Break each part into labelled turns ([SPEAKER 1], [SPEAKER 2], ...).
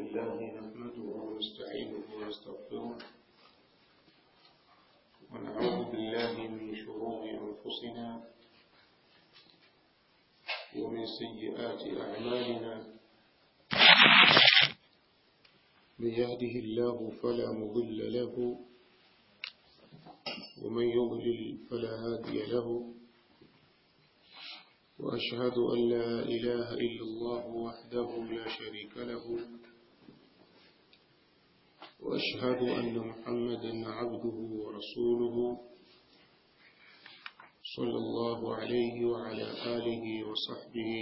[SPEAKER 1] لله نحمده ونستعينه ونستغفره ونعوذ بالله من شرور أنفسنا ومن سيئات أعمالنا من يهده الله فلا مضل له ومن يضلل فلا هادي له وأشهد أن لا إله إلا الله وحده لا شريك له وأشهد أن محمدا عبده ورسوله صلى الله عليه وعلى آله وصحبه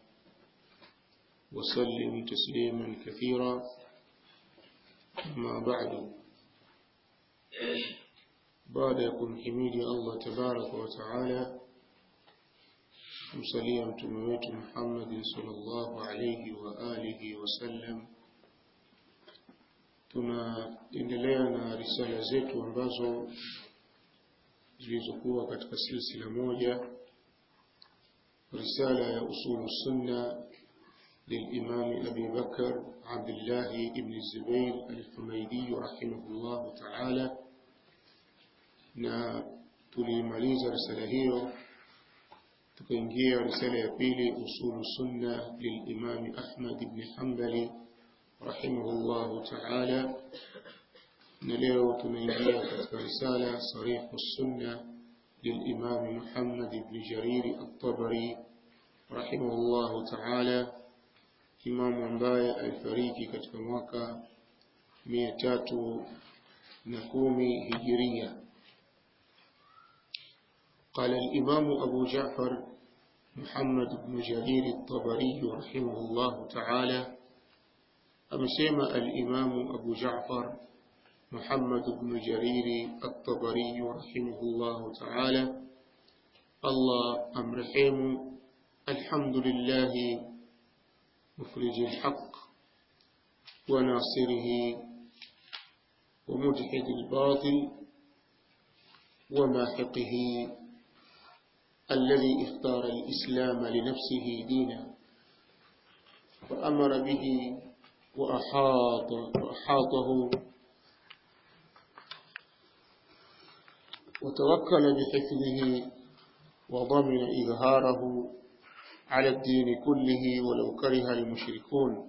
[SPEAKER 1] وسلم تسليما كثيرا أما بعد بعد يكون حميد الله تبارك وتعالى kumsalia mtume wetu Muhammad sallallahu alayhi wa alihi wasallam. Tunaendelea na risala zetu ambazo zilizokuwa katika silsila moja, risala ya usulu sunna للإمام أبي بكر عبد الله بن الزبير الحميدي رحمه الله تعالى na tulimaliza risala hiyo tukaingia risala ya pili usulu sunna lilimami Ahmad ibn Hanbali rahimahullahu ta'ala na leo tunaingia katika risala sarihu sunna lilimami Muhammad ibn Jarir at-Tabari rahimahullahu ta'ala imamu ambaye alifariki katika mwaka mia tatu na kumi hijiria قال الإمام أبو جعفر محمد بن جرير الطبري رحمه الله تعالى أمسيم الإمام أبو جعفر محمد بن جرير الطبري رحمه الله تعالى الله أمرحيم الحمد لله مفرج الحق وناصره ومجحد الباطل وماحقه الذي اختار الإسلام لنفسه دينا فأمر به وأحاط وأحاطه وتوكل بحفظه وضمن إظهاره على الدين كله ولو كره المشركون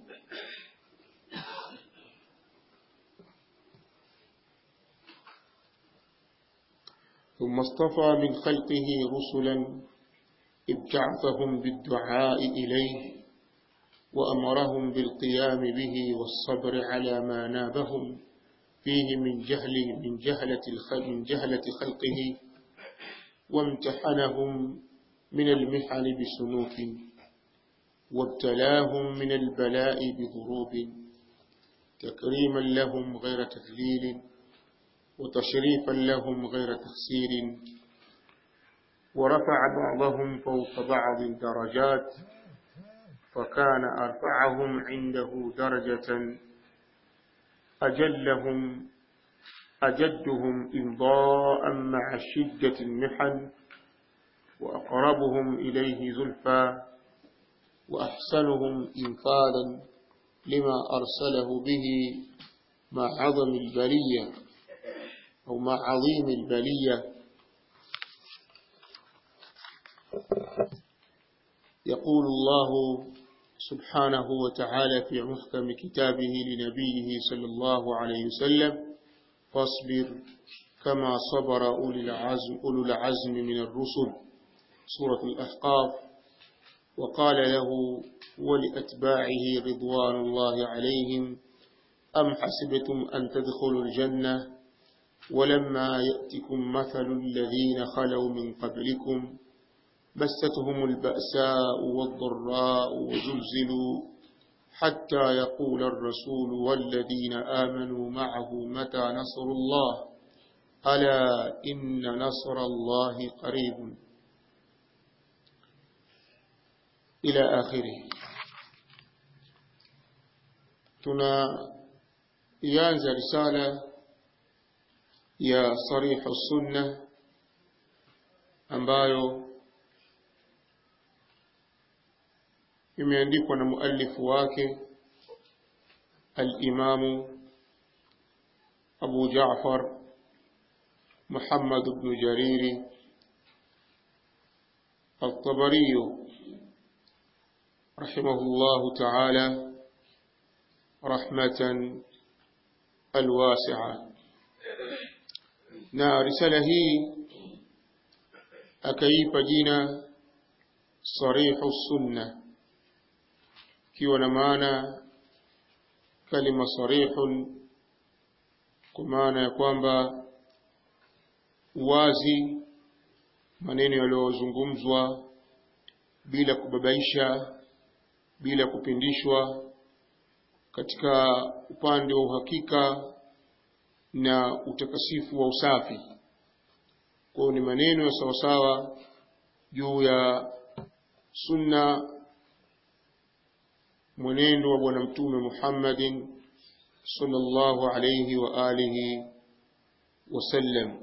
[SPEAKER 1] ثم اصطفى من خلقه رسلا ابتعثهم بالدعاء إليه وأمرهم بالقيام به والصبر على ما نابهم فيه من جهل من جهلة من جهلة خلقه وامتحنهم من المحن بسنوك وابتلاهم من البلاء بضروب تكريما لهم غير تذليل وتشريفا لهم غير تخسير ورفع بعضهم فوق بعض درجات فكان أرفعهم عنده درجة أجلهم أجدهم إمضاء مع شدة المحن وأقربهم إليه زلفى وأحسنهم إنفاذا لما أرسله به مع عظم البرية أو مع عظيم البلية يقول الله سبحانه وتعالى في محكم كتابه لنبيه صلى الله عليه وسلم فاصبر كما صبر أولي العزم, أولو العزم من الرسل سورة الأحقاف وقال له ولأتباعه رضوان الله عليهم أم حسبتم أن تدخلوا الجنة ولما يأتكم مثل الذين خلوا من قبلكم مستهم البأساء والضراء وزلزلوا حتى يقول الرسول والذين آمنوا معه متى نصر الله ألا إن نصر الله قريب إلى آخره tunaianza risala ya sarihu sunna ambayo imeandikwa na muallifu wake الإمام أبو جعفر محمد بن جرير الطبري رحمه الله تعالى رحمة الواسعة na risala hii akaipa jina sarihu sunna ikiwa na maana kalima sarihun kwa maana ya kwamba uwazi maneno yaliyozungumzwa bila kubabaisha bila kupindishwa katika upande wa uhakika na utakasifu wa usafi kwao ni maneno ya sawasawa juu ya sunna mwenendo wa bwana mtume Muhammadin sallallahu alayhi wa alihi wasallam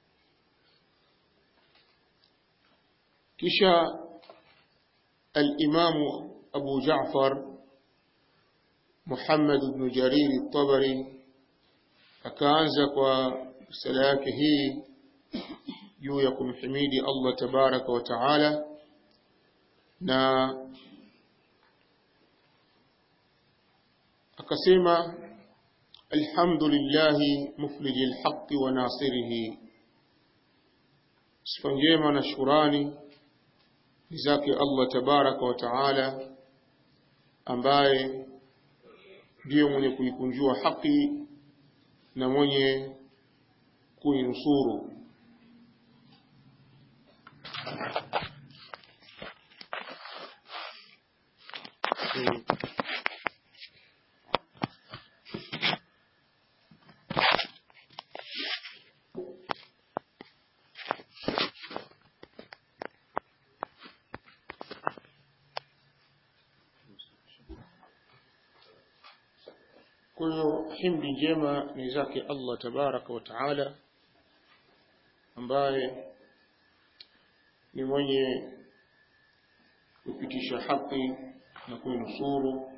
[SPEAKER 1] kisha al-Imam Abu Ja'far Muhammad ibn Jarir al-Tabari akaanza kwa risala yake hii juu ya kumhimidi Allah tabaraka wa taala na akasema alhamdulillahi mufliji lhaqi wa nasirihi sifa njema na shukurani ni zake Allah tabaraka wa taala ambaye ndiyo mwenye kuikunjua haki na mwenye kuinusuru kwa hiyo himdi njema ni zake Allah tabaraka wa taala ambaye ni mwenye kupitisha haki na kuinusuru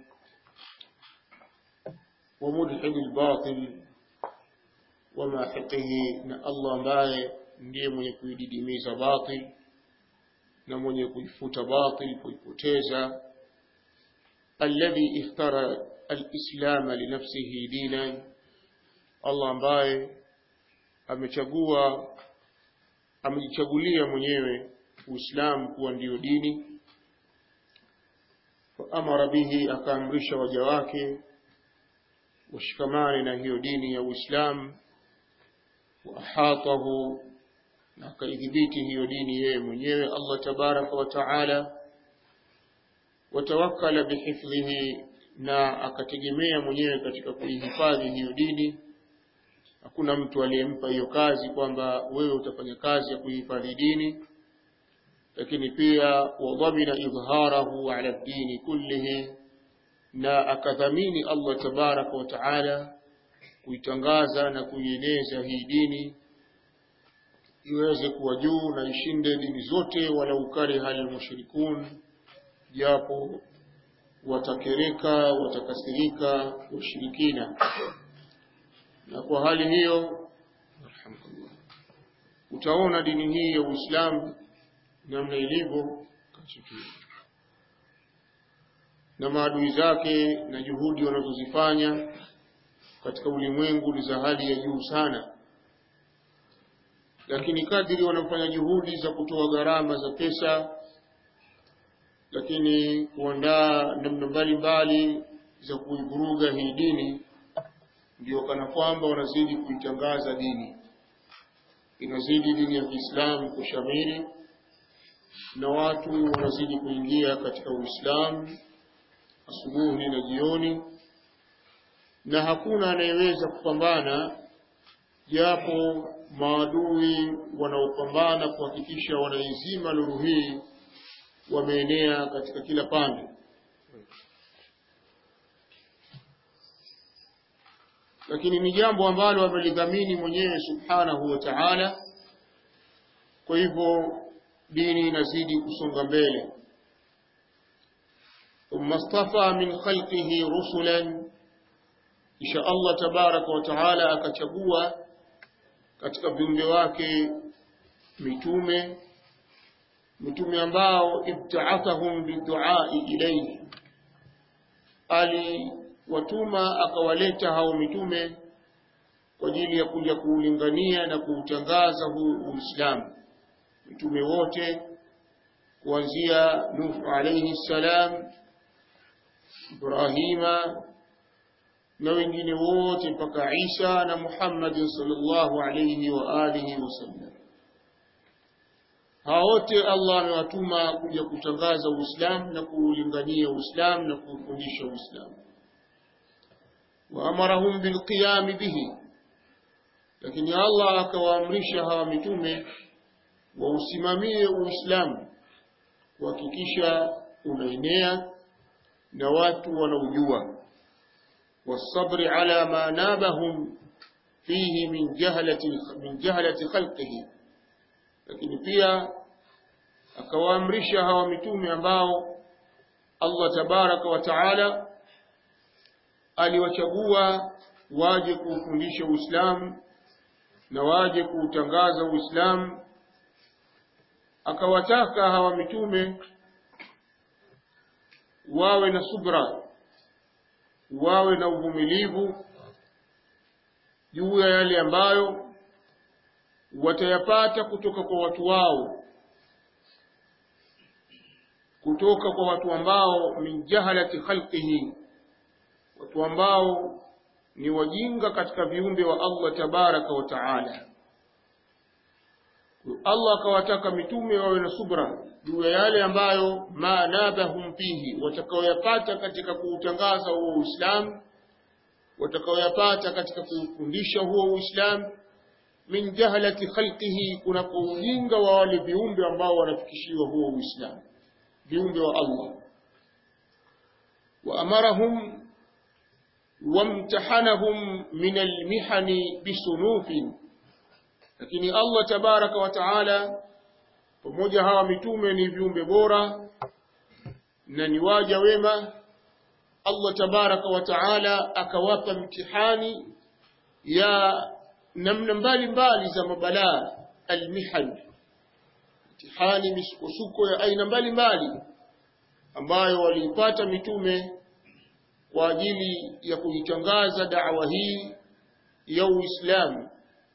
[SPEAKER 1] wa mudhhibi albatil wa mahiqihi na Allah ambaye ndiye mwenye kuididimiza batil na mwenye kuifuta batil kuipoteza alladhi ikhtara الإسلام لنفسه دينا Allah ambaye amechagua amejichagulia mwenyewe Uislamu kuwa ndiyo dini faamara bihi akaamrisha waja wake washikamane na hiyo dini ya Uislamu waahatahu na akaidhibiti hiyo dini yeye mwenyewe Allah tabaraka wa taala watawakkala bihifdhihi na akategemea mwenyewe katika kuihifadhi hiyo dini. Hakuna mtu aliyempa hiyo kazi kwamba wewe utafanya kazi ya kuihifadhi dini, lakini pia wadhamina idhharahu ala dini kullihi, na akadhamini Allah tabaraka wa taala kuitangaza na kuieneza hii dini iweze kuwa juu na ishinde dini zote, walau kariha almushrikun, japo watakereka watakasirika washirikina na kwa hali hiyo utaona dini hii ya Uislamu namna ilivyo na maadui zake na juhudi wanazozifanya katika ulimwengu ni za hali ya juu sana lakini kadiri wanafanya juhudi za kutoa gharama za pesa lakini kuandaa namna mbalimbali za kuivuruga hii dini, ndio kana kwamba wanazidi kuitangaza dini, inazidi dini ya Kiislamu kushamiri na watu wanazidi kuingia katika Uislamu asubuhi na jioni, na hakuna anayeweza kupambana japo maadui wanaopambana kuhakikisha wanaizima nuru hii wameenea katika kila pande. Lakini ni jambo ambalo amelidhamini mwenyewe subhanahu wa ta'ala. Kwa hivyo dini inazidi kusonga mbele. ثم اصطفى من خلقه رسلا kisha Allah tabaraka wa taala akachagua katika viumbe wake mitume mitume ambao ibtaathahum biduai ilayhi aliwatuma akawaleta hao mitume kwa ajili ya kuja kuulingania na kuutangaza huu Uislamu mitume wote kuanzia Nuh alayhi salam Ibrahima na wengine wote mpaka Isa na Muhammad sallallahu alayhi wa alihi wasallam hao wote Allah amewatuma kuja kutangaza Uislamu na kuulingania Uislamu na kuufundisha Uislamu waamarahum bilqiyam bihi lakini Allah akawaamrisha hawa mitume wausimamie Uislamu kuhakikisha unaenea na watu wanaujua والصبر على ما نابهم فيه من جهلة من جهلة خلقه lakini pia akawaamrisha hawa mitume ambao Allah tabaraka wa taala aliwachagua waje kuufundisha Uislamu na waje kuutangaza Uislamu akawataka hawa mitume wawe na subra wawe na uvumilivu juu ya yale ambayo watayapata kutoka kwa watu wao kutoka kwa watu ambao min jahalati khalqihi watu ambao ni wajinga katika viumbe wa Allah tabaraka wa taala Allah akawataka mitume wawe na subra juu ya yale ambayo ma nabahum fihi watakaoyapata katika kuutangaza huo Uislamu watakaoyapata katika kuufundisha huo Uislamu min jahalati khalqihi kunapo ujinga wa wale viumbe ambao wanafikishiwa huo Uislamu viumbe wa Allah wa amarahum wamtahanahum min almihani bisunufin lakini Allah tabaraka wa taala pamoja hawa mitume ni viumbe bora na ni waja wema Allah tabaraka wa taala akawapa mtihani ya namna mbalimbali za mabalaa almihan mtihani misukosuko ya aina mbalimbali ambayo waliipata mitume kwa ajili ya kuitangaza da'wa hii ya Uislamu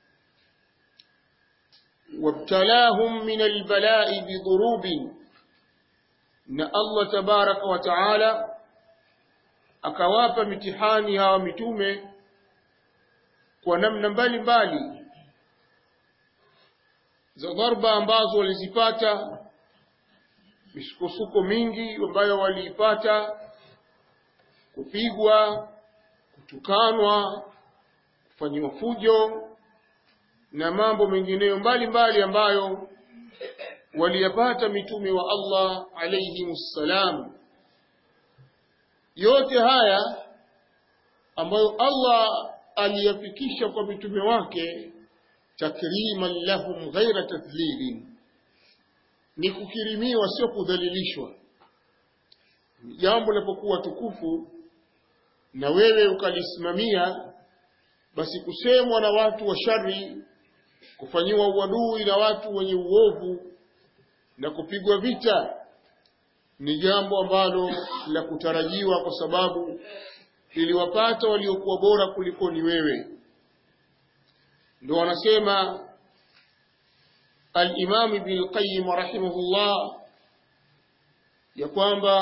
[SPEAKER 1] وابتلاهم من البلاء بضروب na Allah tabaraka wa taala akawapa mitihani hawa mitume kwa namna mbalimbali za dharba ambazo walizipata misukosuko mingi ambayo waliipata kupigwa kutukanwa kufanyiwa fujo na mambo mengineyo mbalimbali ambayo waliyapata mitume wa Allah alayhimussalam yote haya ambayo Allah aliyafikisha kwa mitume wake takriman lahum ghaira tadhlilin ni kukirimiwa sio kudhalilishwa jambo linapokuwa tukufu na wewe ukalisimamia basi kusemwa na watu wa shari kufanyiwa uadui na watu wenye uovu na kupigwa vita ni jambo ambalo la kutarajiwa kwa sababu iliwapata waliokuwa bora kuliko ni wewe ndio wanasema al-Imam Ibn al-Qayyim rahimahullah ya kwamba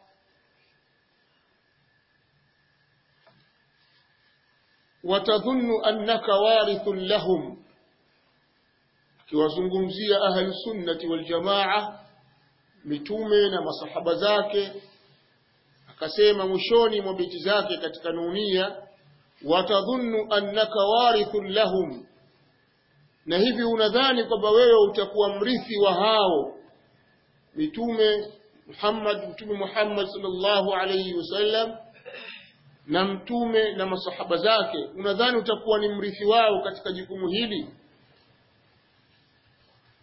[SPEAKER 1] watadhunnu annaka warithun lahum akiwazungumzia ahlu sunnati wal jamaa mitume na masahaba zake akasema mwishoni mwa beti zake katika nunia watadhunnu annaka warithun lahum na hivi unadhani kwamba wewe utakuwa mrithi wa hao mitume Muhammad mtume Muhammad sallallahu alayhi wasallam na mtume na masahaba zake unadhani utakuwa ni mrithi wao katika jukumu hili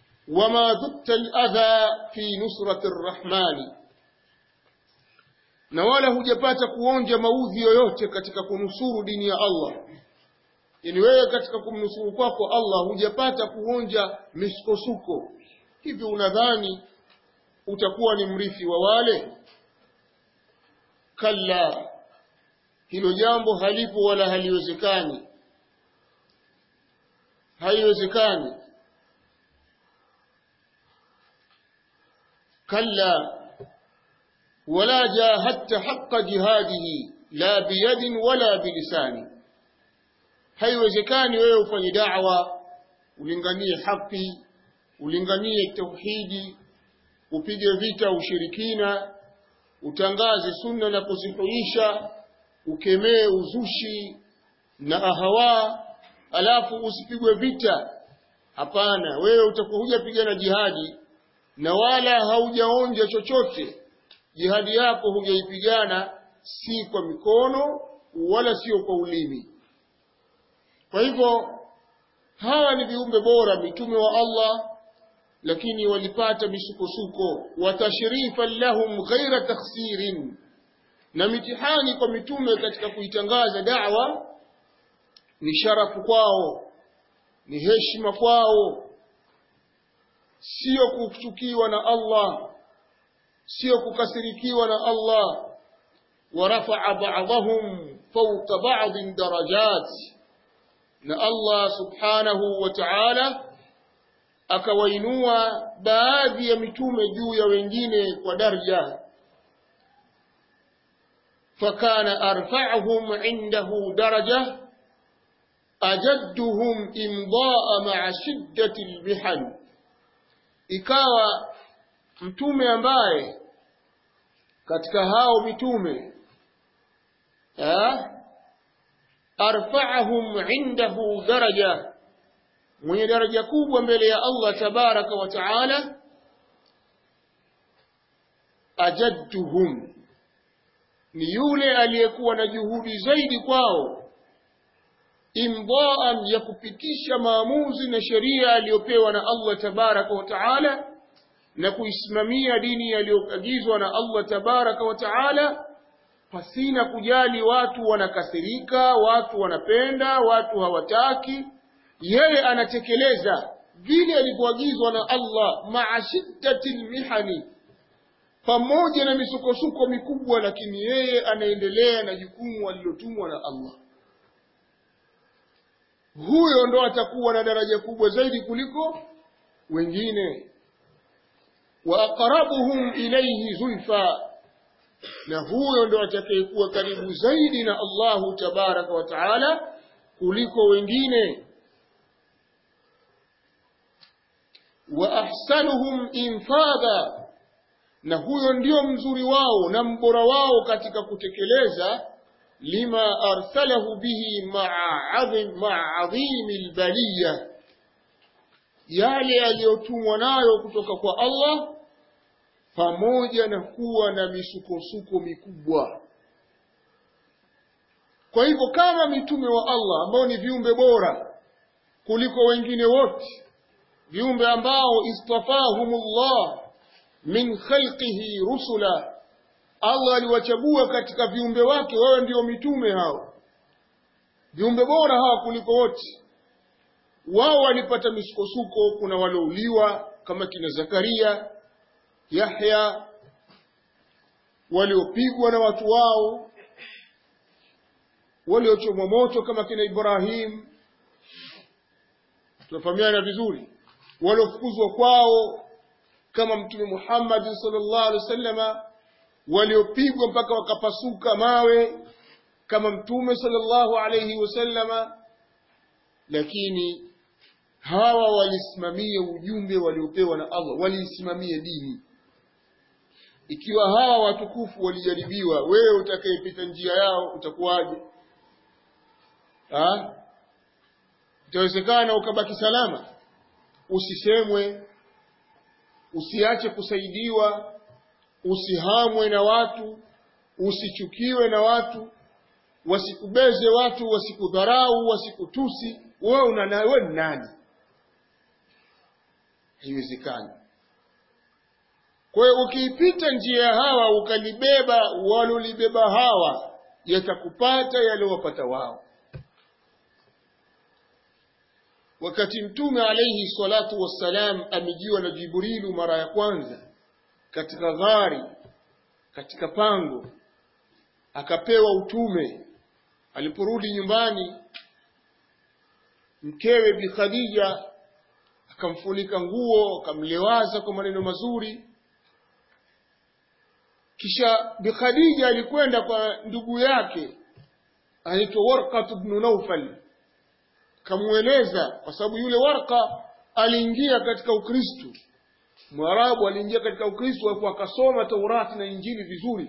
[SPEAKER 1] wama dhukta al-adha fi nusrati ar-rahman na wala hujapata kuonja maudhi yoyote katika kunusuru dini ya Allah yani wewe katika kumnusuru kwako Allah hujapata kuonja misukosuko hivi unadhani utakuwa ni mrithi wa wale kalla hilo jambo halipo wala haliwezekani haiwezekani kalla wala jahadta haqqa jihadihi la biyadin wala bilisani haiwezekani wewe ufanye da'wa ulinganie haki ulinganie tauhidi upige vita ushirikina utangaze sunna na kuzihuisha ukemee uzushi na ahawa alafu usipigwe vita hapana wewe utakuwa hujapigana jihadi na wala haujaonja chochote jihadi yako hujaipigana si kwa mikono wala sio kwa ulimi kwa hivyo hawa ni viumbe bora mitume wa Allah lakini walipata misukosuko wa tashrifan lahum ghaira takhsirin na mitihani kwa mitume katika kuitangaza da'wa ni sharafu kwao ni heshima kwao sio kuchukiwa na Allah sio kukasirikiwa na Allah ورفع بعضهم فوق بعض درجات na Allah subhanahu wa ta'ala akawainua baadhi ya mitume juu ya wengine kwa daraja fakana arfa'uhum 'indahu daraja ajadduhum imdaa ma'a shiddati al-mihan ikawa mtume ambaye katika hao mitume eh arfa'ahum 'indahu daraja mwenye daraja kubwa mbele ya Allah tabaraka wa taala ajadduhum ni yule aliyekuwa na juhudi zaidi kwao imdaan ya kupitisha maamuzi na sheria aliyopewa na Allah tabaraka wa taala na kuisimamia dini aliyoagizwa na Allah tabaraka wa taala pasina kujali watu wanakasirika watu wanapenda watu hawataki yeye anatekeleza vile alivyoagizwa na Allah maa shiddatil mihani pamoja na misukosuko mikubwa lakini yeye anaendelea na jukumu alilotumwa na Allah huyo ndo atakuwa na daraja kubwa zaidi kuliko wengine wa aqrabuhum ilayhi zulfa na huyo ndo atakayekuwa karibu zaidi na Allahu tabaraka wa taala kuliko wengine wa ahsanuhum infadha na huyo ndio mzuri wao na mbora wao katika kutekeleza lima arsalahu bihi ma'a adhim ma'a adhimi albaliya yale aliyotumwa nayo kutoka kwa Allah pamoja na kuwa na misukosuko mikubwa kwa hivyo kama mitume wa Allah ambao ni viumbe bora kuliko wengine wote viumbe ambao istafahumullah min khalqihi rusula Allah aliwachagua katika viumbe wake wawe ndio mitume hao viumbe bora hawa kuliko wote wao walipata misukosuko kuna walouliwa kama kina Zakaria Yahya waliopigwa na watu wao waliochomwa moto kama kina Ibrahim tunafahamiana vizuri waliofukuzwa kwao kama mtume Muhammad sallallahu alaihi wasallama waliopigwa mpaka wakapasuka mawe kama mtume sallallahu alaihi wasallama lakini hawa walisimamia ujumbe waliopewa na Allah waliisimamia dini ikiwa hawa watukufu walijaribiwa wewe utakayepita njia yao utakuwaje ah itawezekana ukabaki salama usisemwe usiache kusaidiwa usihamwe na watu usichukiwe na watu wasikubeze watu wasikudharau wasikutusi wewe una wewe ni nani haiwezekani kwa hiyo ukiipita njia ya hawa ukalibeba walolibeba hawa yatakupata yaliyowapata wao wakati mtume alayhi salatu wassalam amejiwa na jibrilu mara ya kwanza katika ghari katika pango akapewa utume aliporudi nyumbani mkewe bi khadija akamfunika nguo akamlewaza kwa maneno mazuri kisha bi khadija alikwenda kwa ndugu yake anaitwa warqat ibn naufal kamueleza kwa sababu yule warqa aliingia katika ukristo mwarabu aliingia katika ukristo alafu akasoma taurati na injili vizuri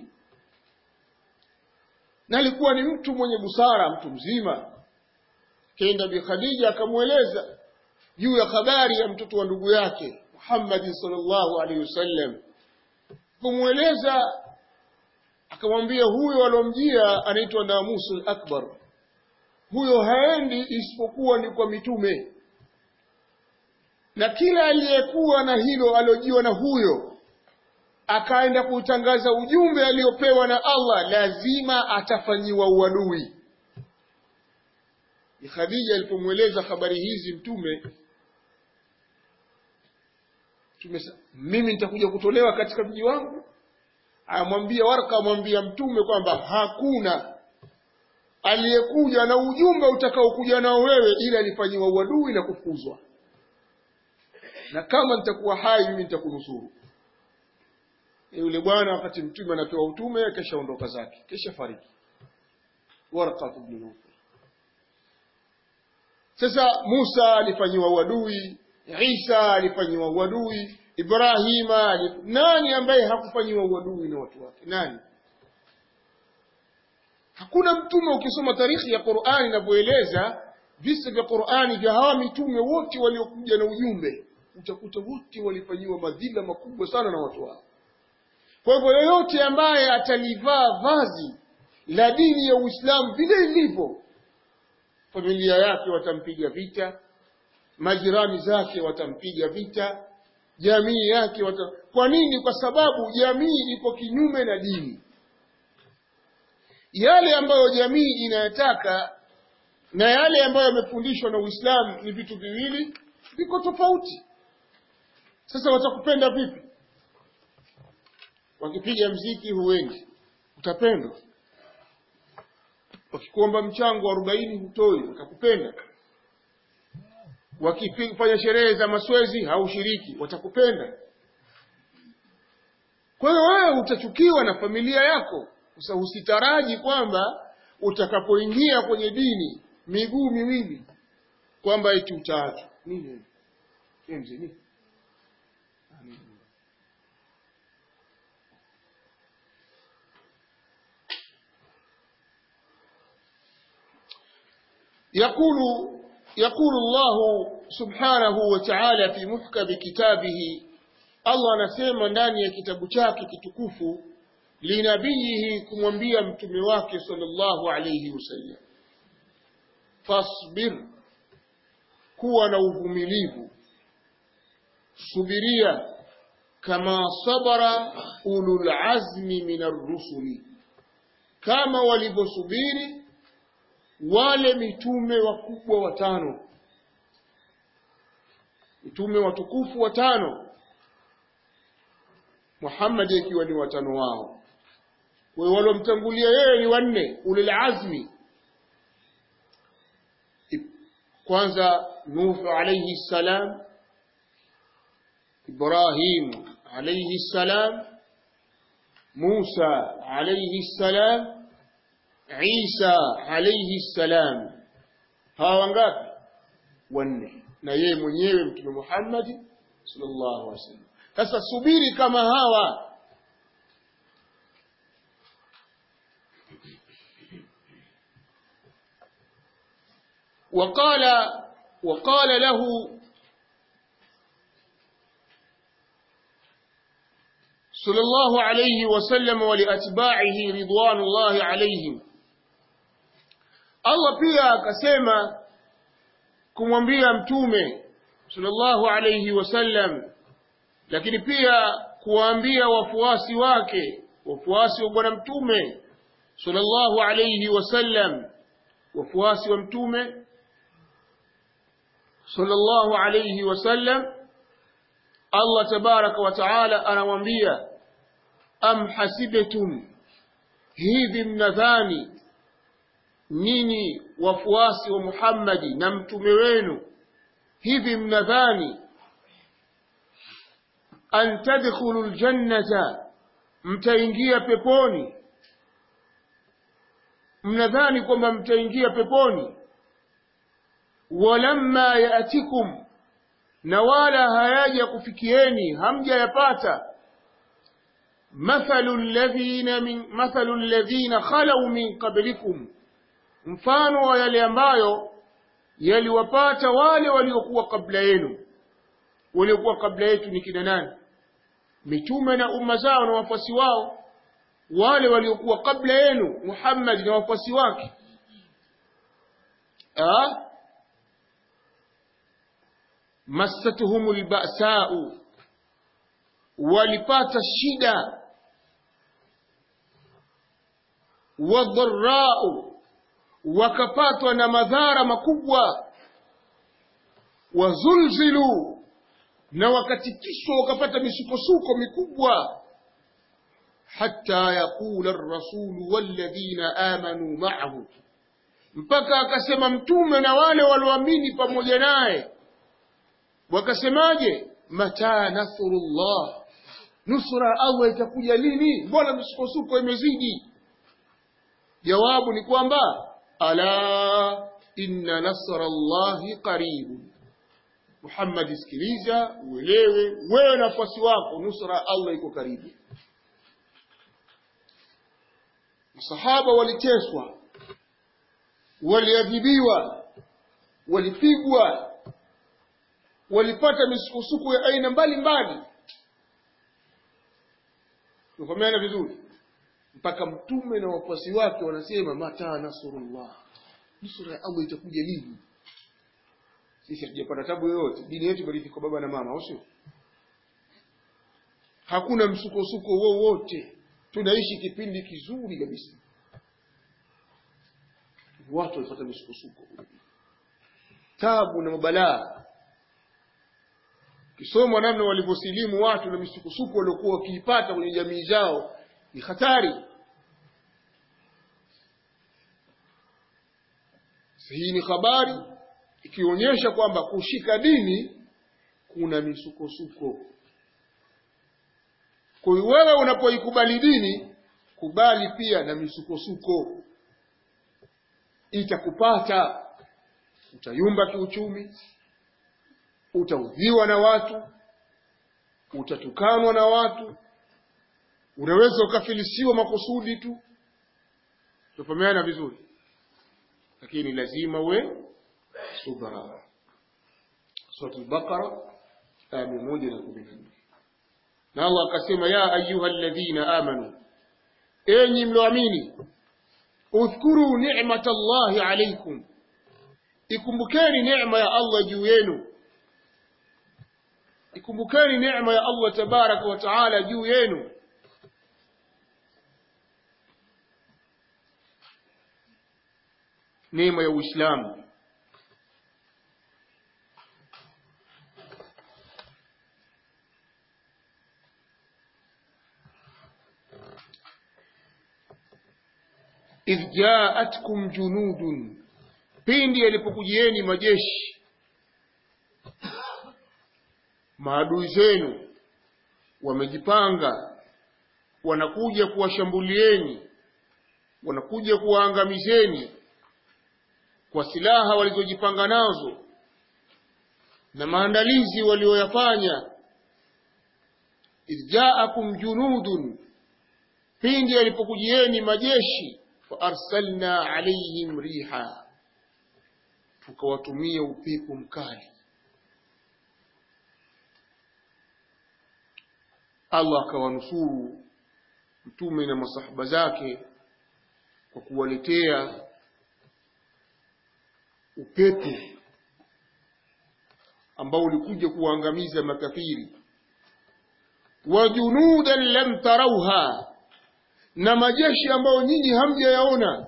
[SPEAKER 1] na alikuwa ni mtu mwenye busara mtu mzima kenda bi khadija akamweleza juu ya habari ya mtoto wa ndugu yake Muhammad sallallahu alaihi wasallam kumweleza akamwambia huyo alomjia anaitwa Namusul Akbar huyo haendi isipokuwa ni kwa mitume na kila aliyekuwa na hilo aliojiwa na huyo akaenda kutangaza ujumbe aliopewa na Allah lazima atafanyiwa uadui Khadija alipomweleza habari hizi mtume mtume mimi nitakuja kutolewa katika mji wangu amwambia waraka amwambia mtume kwamba hakuna aliyekuja na ujumbe utakaokuja nao wewe ili alifanyiwa uadui na kufukuzwa na kama nitakuwa hai mimi nitakunusuru yule bwana wakati mtume anapewa utume kesha ondoka zake kesha fariki warqa ibn Nawfal sasa Musa alifanyiwa uadui Isa alifanyiwa uadui Ibrahima alif... nani ambaye hakufanyiwa uadui na watu wake nani hakuna mtume ukisoma tarikhi ya Qur'ani inavyoeleza visa vya Qur'ani vya hawa mitume wote waliokuja na ujumbe utakuta wote walifanyiwa madhila makubwa sana na watu wao kwa hivyo yoyote ambaye atalivaa vazi la dini ya Uislamu vile ilivyo familia yake watampiga vita majirani zake watampiga vita jamii yake wata... kwa nini kwa sababu jamii iko kinyume na dini yale ambayo jamii inayataka na yale ambayo yamefundishwa na Uislamu ni vitu viwili viko tofauti sasa watakupenda vipi wakipiga mziki huendi utapendwa wakikuomba mchango wa arobaini hutoi watakupenda wakifanya sherehe za maswezi haushiriki watakupenda kwa hiyo wewe utachukiwa na familia yako sasa usitaraji kwamba utakapoingia kwenye dini miguu miwili kwamba eti utaachwa nini mzee nini يقول يقول الله سبحانه وتعالى في محكم كتابه Allah anasema ndani ya kitabu chake kitukufu linabiyihi kumwambia mtume wake sallallahu alayhi wasallam fasbir kuwa na uvumilivu subiria kama sabara ulul azmi min ar-rusuli kama walivyosubiri wale mitume wakubwa watano mitume watukufu watano Muhammad akiwa ni watano wao wao walomtangulia yeye ni wanne ulil azmi kwanza Nuh alayhi salam Ibrahim alayhi salam Musa alayhi salam Isa alayhi salam hawa wangapi wanne na yeye mwenyewe mtume Muhammad sallallahu alaihi wasallam sasa subiri kama hawa وقال وقال له صلى الله عليه وسلم ولأتباعه رضوان الله عليهم Allah pia akasema kumwambia mtume sallallahu alayhi wasallam lakini pia kuwaambia wafuasi wake wafuasi wa bwana mtume sallallahu alayhi wasallam wafuasi wa mtume sallallahu alayhi wasallam Allah tabaraka wa taala anamwambia am hasibtum hivi mnadhani nyinyi wafuasi wa Muhammadi na mtume wenu hivi mnadhani an tadkhulu aljannata mtaingia peponi mnadhani kwamba mtaingia peponi walamma yaatikum na wala hayaja kufikieni hamjayapata mathalu alladhina min mathalu alladhina khalau min qablikum mfano wa yale ambayo yaliwapata wale waliokuwa kabla yenu waliokuwa kabla yetu ni kina nani mitume na umma zao na wafuasi wao wale waliokuwa kabla yenu Muhammad na wafuasi wake ah massatuhumul ba'sa'u walipata shida wadharra'u wakapatwa na madhara makubwa wazulzilu na wakatikiswa wakapata misukosuko mikubwa hatta yaqula ar-rasulu walladhina amanu ma'ahu mpaka akasema mtume na wale walioamini pamoja naye wakasemaje mata nasrullah nusra Allah itakuja lini mbona misukosuko imezidi jawabu ni kwamba ala inna nasrallahi qaribun Muhammad sikiliza uelewe wewe na wafuasi wako nusra Allah iko karibu Masahaba waliteswa waliadhibiwa walipigwa walipata misukosuko ya aina mbalimbali tufahamiana vizuri mpaka mtume na wafuasi wake wanasema mata nasrullah nusra ya Allah itakuja lini sisi hatujapata tabu yoyote dini yetu bali kwa baba na mama au sio hakuna msukosuko wowote tunaishi kipindi kizuri kabisa watu walipata misukosuko tabu na mabalaa kisoma namna walivyosilimu watu na misukosuko waliokuwa wakiipata kwenye jamii zao ni hatari hii ni habari ikionyesha kwamba kushika dini kuna misukosuko kwa hiyo wewe unapoikubali dini kubali pia na misukosuko itakupata utayumba kiuchumi utaudhiwa na watu utatukanwa na watu unaweza ukafilisiwa makusudi tu tufahamiana vizuri lakini lazima uwe subra sura al-baqara aya moja na kumi na nne na Allah akasema ya ayuha alladhina amanu enyi mlioamini udhkuru ni'mata Allahi alaykum ikumbukeni neema ya Allah juu yenu ikumbukeni neema ya Allah tabaraka wa taala juu yenu neema ya Uislamu idh jaatkum junudun pindi yalipokujieni majeshi maadui zenu wamejipanga wanakuja kuwashambulieni wanakuja kuwaangamizeni kwa silaha walizojipanga nazo na maandalizi walioyafanya idh jaakum junudun pindi yalipokujieni majeshi fa arsalna alayhim riha tukawatumia upepo mkali Allah akawanusuru mtume na masahaba zake kwa kuwaletea upepo ambao ulikuja kuwaangamiza makafiri wa junudan lam tarauha na majeshi ambayo nyinyi hamjayaona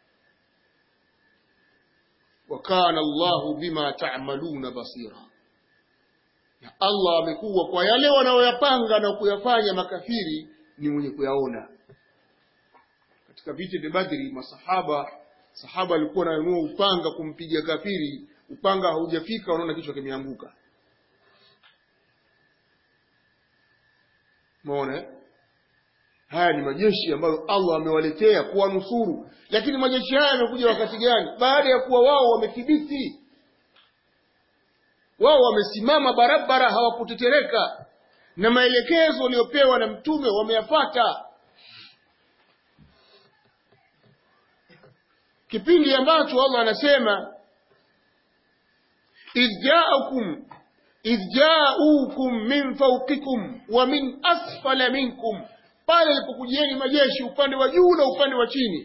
[SPEAKER 1] wa kana Allahu bima ta'maluna basira na Allah amekuwa kwa yale wanaoyapanga na kuyafanya makafiri ni mwenye kuyaona katika vita vya Badri masahaba sahaba alikuwa ananunua upanga kumpiga kafiri upanga haujafika wanaona kichwa kimeanguka Umeona? Haya ni majeshi ambayo Allah amewaletea kuwanusuru, lakini majeshi haya yamekuja wakati gani? Baada ya kuwa wao wamethibiti, wao wamesimama barabara, hawakutetereka na maelekezo waliopewa na Mtume wameyafata. Kipindi ambacho Allah anasema idh ja'akum idh ja'ukum min fawqikum wa min asfala minkum, pale ilipokujieni majeshi upande wa juu na upande wa chini.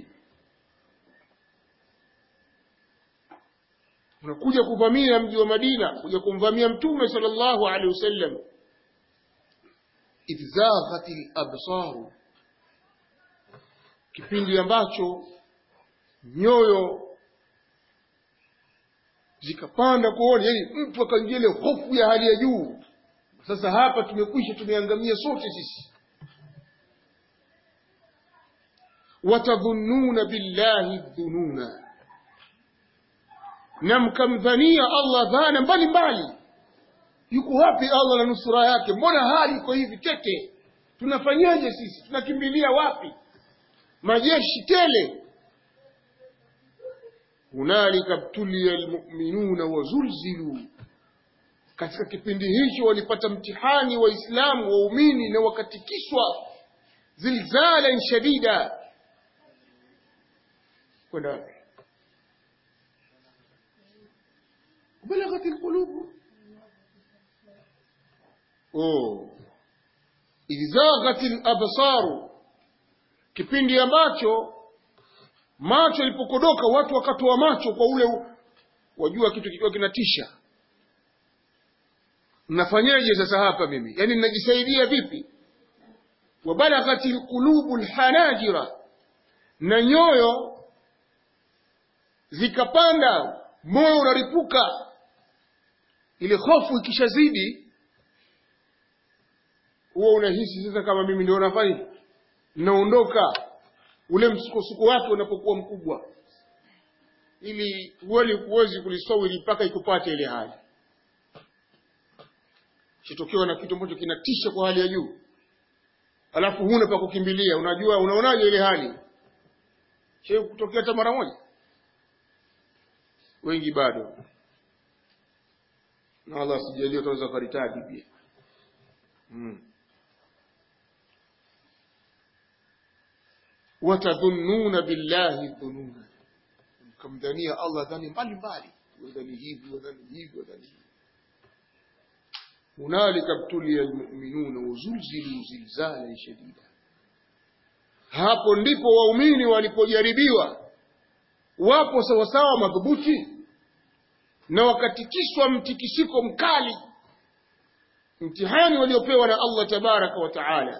[SPEAKER 1] Unakuja kuvamia mji wa Madina, kuja kumvamia Mtume sallallahu alaihi wasallam. Idh zaghatil absaru, kipindi ambacho nyoyo zikapanda kuona, yani mtu akaingia ile hofu ya hali ya juu. Sasa hapa tumekwisha, tumeangamia sote sisi. watadhunnuna billahi dhununa, na mkamdhania Allah dhana mbalimbali. Yuko wapi Allah na nusura yake? Mbona hali iko hivi tete? Tunafanyaje sisi? Tunakimbilia wapi? Majeshi tele hunalika btuliya almu'minuna wazulzilu, katika kipindi hicho walipata mtihani Waislamu waumini na wakatikiswa zilzalan shadida. Kwenda balaghat alqulub oh, idh zaghat alabsaru, kipindi ambacho macho ilipokodoka watu wakatoa macho kwa ule wajua kitu kikiwa kinatisha mnafanyaje sasa hapa mimi yani ninajisaidia vipi wabalaghati lqulubu lhanajira na nyoyo zikapanda moyo unaripuka ile hofu ikishazidi huwa unahisi sasa kama mimi ndio nafanya naondoka ule msukosuko wake unapokuwa mkubwa, ili huwezi huwezi kulisawiri mpaka ikupate ile hali. Shitokewa na kitu ambacho kinatisha kwa hali ya juu, alafu huna pa kukimbilia. Unajua, unaonaje ile hali? Shei kutokea hata mara moja? Wengi bado, na Allah asijalie utaweza karitadi pia hmm. watadhunnuna billahi dhununa, mkamdhania Allah dhani mbalimbali, wadhani hivi wadhani hivi wadhani hivi. Hunalika btuliya almu'minuna wazulzilu zilzalan shadida, hapo ndipo waumini walipojaribiwa, wapo sawasawa madhubuti na wakatikiswa mtikisiko mkali, mtihani waliopewa na Allah tabaraka wa taala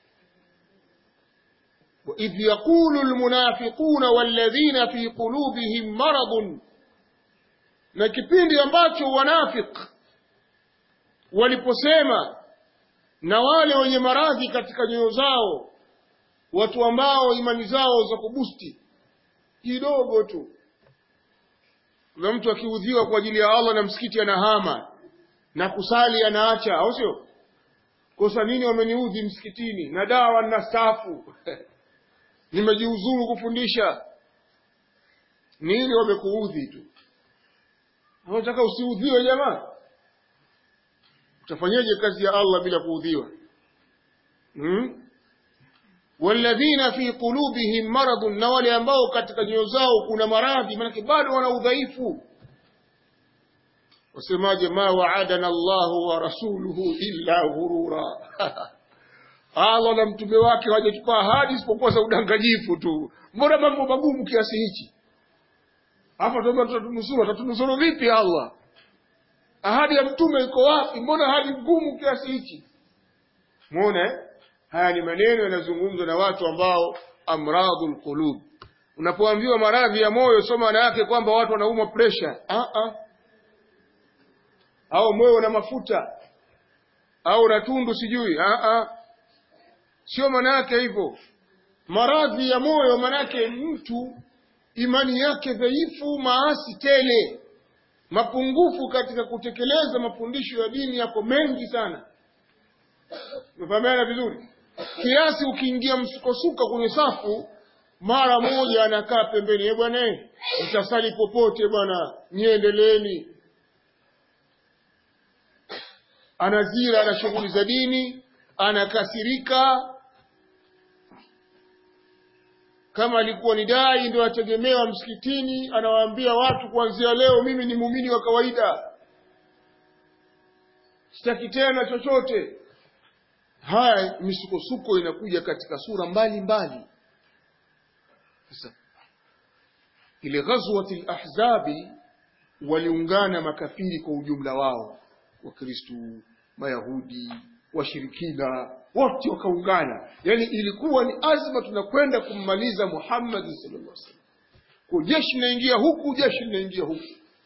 [SPEAKER 1] وإذ يقول المنافقون والذين في قلوبهم مرض na kipindi ambacho wanafik waliposema na wale wenye maradhi katika nyoyo zao, watu ambao imani zao za kubusti kidogo tu. Kuna mtu akiudhiwa kwa ajili ya Allah na msikiti anahama na kusali anaacha, au sio? Kosa nini wameniudhi msikitini na dawa na stafu nimejiuzuru kufundisha. Nini wamekuudhi tu? Unataka usiudhiwe jamaa? Utafanyaje kazi ya Allah bila kuudhiwa? Hmm? walladhina fi qulubihim maradun, na wale ambao katika nyoyo zao kuna maradhi, maanake bado wana udhaifu. Wasemaje? ma waadana Allahu wa rasuluhu illa ghurura Allah na mtume wake hawajachukua ahadi isipokuwa za udanganyifu tu. Mbona mambo magumu kiasi hichi? Hapa tuomba tutatunusuru, atatunusuru vipi Allah? Ahadi ya mtume iko wapi? Mbona hali ngumu kiasi hichi? muone haya ni maneno yanazungumzwa na watu ambao amradul qulub unapoambiwa maradhi ya moyo sio maana yake kwamba watu wanaumwa pressure ah ah au moyo una mafuta au ratundu sijui ah ah sio maana yake hivyo maradhi ya moyo maana yake mtu imani yake dhaifu maasi tele mapungufu katika kutekeleza mafundisho ya dini yako mengi sana umefahamiana vizuri kiasi ukiingia msukosuka kwenye safu mara moja anakaa pembeni e bwana mtasali popote bwana niendeleeni anazira na shughuli za dini anakasirika kama alikuwa ni dai ndio ategemewa msikitini anawaambia watu kuanzia leo mimi ni muumini wa kawaida sitaki tena chochote haya misukosuko inakuja katika sura mbalimbali sasa ile ghazwati lahzabi waliungana makafiri kwa ujumla wao wakristu mayahudi washirikina wote wakaungana yani ilikuwa ni azma tunakwenda kummaliza muhammad sallallahu alaihi wasallam kwa jeshi linaingia huku jeshi linaingia huku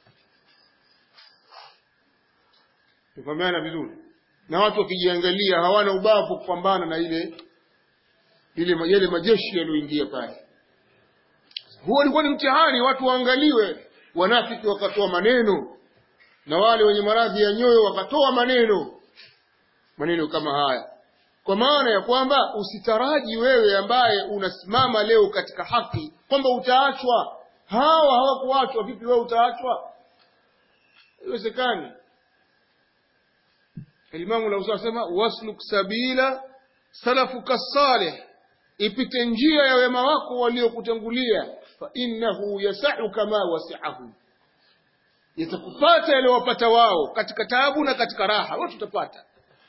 [SPEAKER 1] tufahamiana vizuri na watu wakijiangalia hawana ubavu kupambana na ile ile yale majeshi yaliyoingia pale huo ulikuwa ni mtihani watu waangaliwe wanafiki wakatoa maneno na wale wenye maradhi ya nyoyo wakatoa maneno maneno kama haya kwa maana ya kwamba usitaraji wewe ambaye unasimama leo katika haki kwamba utaachwa hawa hawakuachwa vipi wewe utaachwa haiwezekani Alimamu Lausa asema wasluk sabila salafuka salih, ipite njia ya wema wako waliokutangulia, fa innahu yasau kama wasiahu, yatakupata yaliyowapata wao katika taabu na katika raha, wote utapata.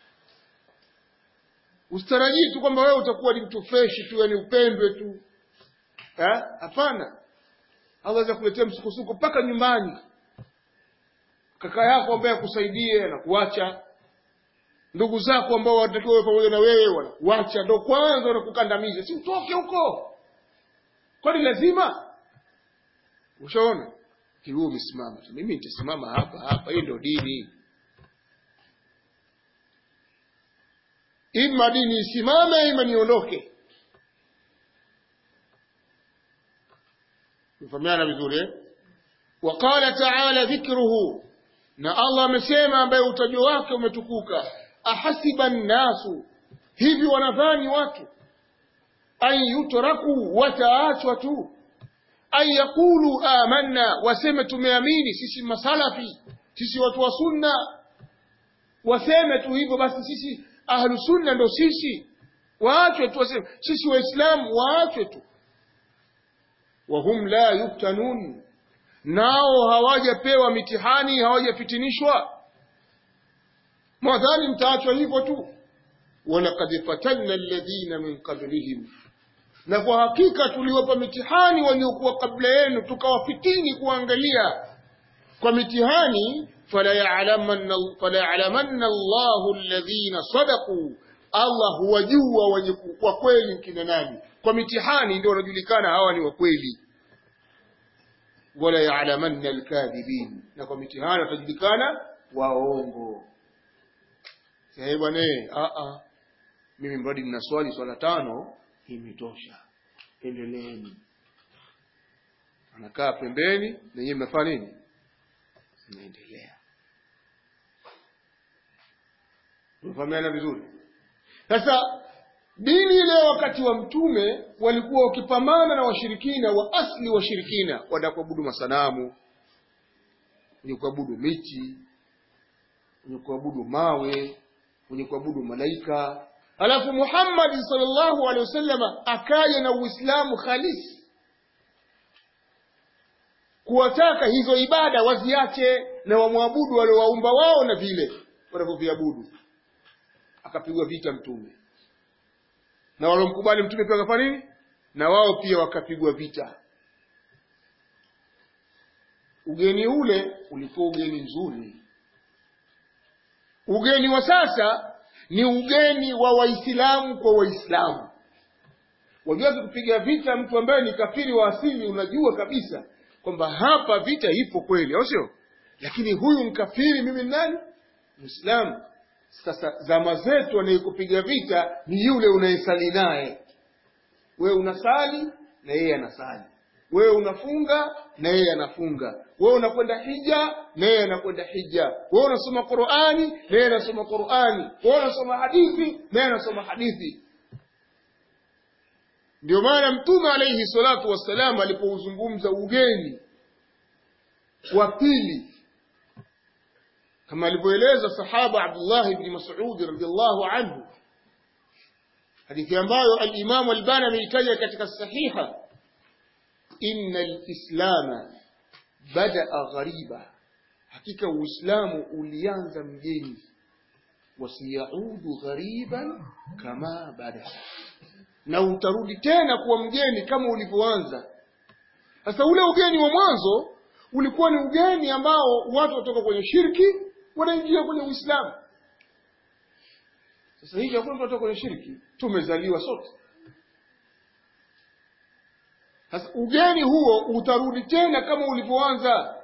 [SPEAKER 1] Usitarajii tu kwamba wewe utakuwa ni mtu freshi tu, yani upendwe tu. Hapana, Allah aweza kuletea msukosuko mpaka nyumbani. Kaka yako ambaye akusaidie na kuacha ndugu zako ambao wanatakiwa pamoja na wewe wanakuacha, ndo kwanza wanakukandamiza, si utoke huko, kwani lazima? Ushaona kiwe umesimama tu, mimi nitasimama hapa hapa, hii ndio dini. Ima dini isimame, ima niondoke. Mfahamiana vizuri eh? Waqala taala dhikruhu, na Allah amesema, ambaye utajo wake umetukuka ahasiba nnasu, hivi wanadhani watu an yutraku, wataachwa tu an yaqulu amanna, waseme tumeamini sisi masalafi, sisi watu wa sunna, waseme tu hivyo basi, sisi ahlu sunna ndo sisi, waachwe tu waseme sisi waislamu, waachwe tu. Wahum la yuftanun, nao hawajapewa mitihani, hawajafitinishwa mwadhani mtaachwa hivyo tu walaqad fatanna alladhina min qablihim na kwa hakika tuliwapa mitihani waliokuwa kabla yenu tukawafitini kuangalia kwa mitihani fala ya'lamanna fala ya'lamanna Allahu alladhina sadaqu Allah huwajua wenye kwa kweli kina nani kwa mitihani ndio wanajulikana hawa ni wa kweli wala ya'lamanna alkadhibin na kwa mitihani watajulikana waongo Eh bwana a a mimi mradi mna swali swala tano imetosha. Endeleeni. Anakaa pembeni na yeye mnafanya nini? Mnaendelea. Tunafahamiana vizuri. Sasa dini ile wakati wa mtume walikuwa wakipambana na washirikina wa asli washirikina, wanakuabudu masanamu, wenye kuabudu miti, wenye kuabudu mawe, wenye kuabudu malaika. Alafu Muhammad sallallahu alaihi wasallam akaja na Uislamu halisi, kuwataka hizo ibada waziache na wamwabudu waliowaumba wao na vile wanavyoviabudu. Akapigwa vita mtume, na waliomkubali mtume pia wakafanya nini? Na wao pia wakapigwa vita. Ugeni ule ulikuwa ugeni mzuri. Ugeni wa sasa
[SPEAKER 2] ni ugeni wa waislamu kwa waislamu wajuazi kupiga vita mtu ambaye ni kafiri wa asili unajua kabisa kwamba hapa vita ipo kweli au sio lakini huyu mkafiri mimi ni nani mwislamu sasa zama zetu anayekupiga vita ni yule unayesali naye wewe unasali na yeye anasali wewe unafunga na yeye anafunga wewe unakwenda hija na yeye anakwenda hija wewe unasoma qurani na yeye anasoma qurani wewe unasoma hadithi na yeye anasoma hadithi ndio maana mtume alaihi salatu wassalam alipouzungumza ugeni wa pili kama alivyoeleza sahaba abdullah bni masudi radiallahu anhu hadithi ambayo alimamu albani ameitaja katika sahiha inna lislama badaa ghariba hakika uislamu ulianza mgeni wasiyaudu ghariban kama badaa na utarudi tena kuwa mgeni kama ulivyoanza sasa ule ugeni wa mwanzo ulikuwa ni ugeni ambao watu watoka kwenye shirki wanaingia kwenye uislamu sasa hivi hakuna mtu watoka kwenye shirki tumezaliwa sote sasa ugeni huo utarudi tena kama ulivyoanza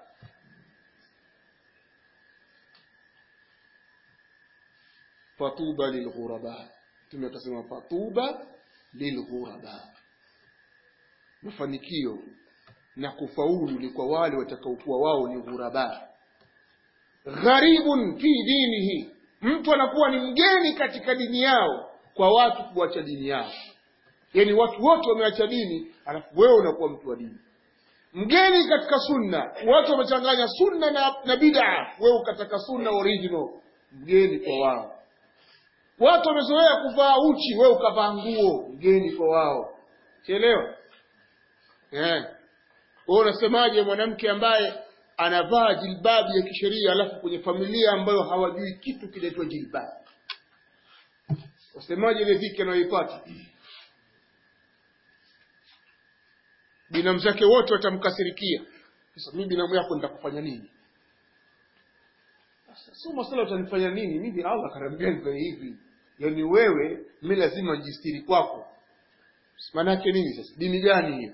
[SPEAKER 2] fatuba lilghuraba mtume akasema fatuba lilghuraba mafanikio na kufaulu ni kwa wale watakaokuwa wao ni ghuraba gharibun fi dinihi mtu anakuwa ni mgeni katika dini yao kwa watu kuacha dini yao yaani watu wote wameacha dini alafu wewe unakuwa mtu wa dini mgeni katika sunna watu wamechanganya sunna na, na bid'a wewe ukataka sunna original mgeni kwa wao watu wamezoea kuvaa uchi wewe ukavaa nguo mgeni kwa wao sielewa yeah. wewe unasemaje mwanamke ambaye anavaa jilbabu ya kisheria alafu kwenye familia ambayo hawajui kitu kinaitwa jilbabu wasemaje ile dhiki anayoipata binamu zake wote watamkasirikia sasa mimi binamu yako nitakufanya nini sio masala utanifanya nini mimi allah kanaambia nifanye hivi yaani wewe mi lazima njistiri kwako maanaake nini sasa dini gani hiyo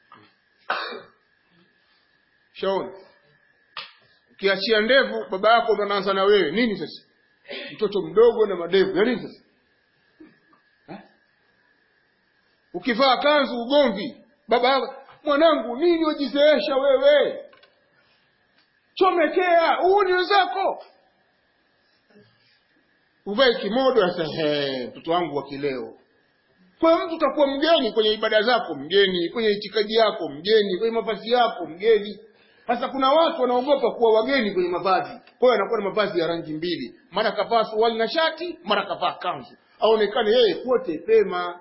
[SPEAKER 2] shaona ukiachia ndevu baba yako ndo anaanza na wewe nini sasa mtoto mdogo na madevu ya nini sasa ha? ukivaa kanzu ugomvi baba yako mwanangu nini wajizeesha wewe chomekea huu ni wenzako uvae kimodo sasa mtoto wangu wa kileo kwa hiyo mtu utakuwa mgeni kwenye ibada zako mgeni kwenye itikadi yako mgeni kwenye mavazi yako mgeni sasa kuna watu wanaogopa kuwa wageni kwenye mavazi kwa hiyo anakuwa na mavazi ya rangi mbili mara kavaa suruali na shati mara kavaa kanzu aonekane yeye kote pema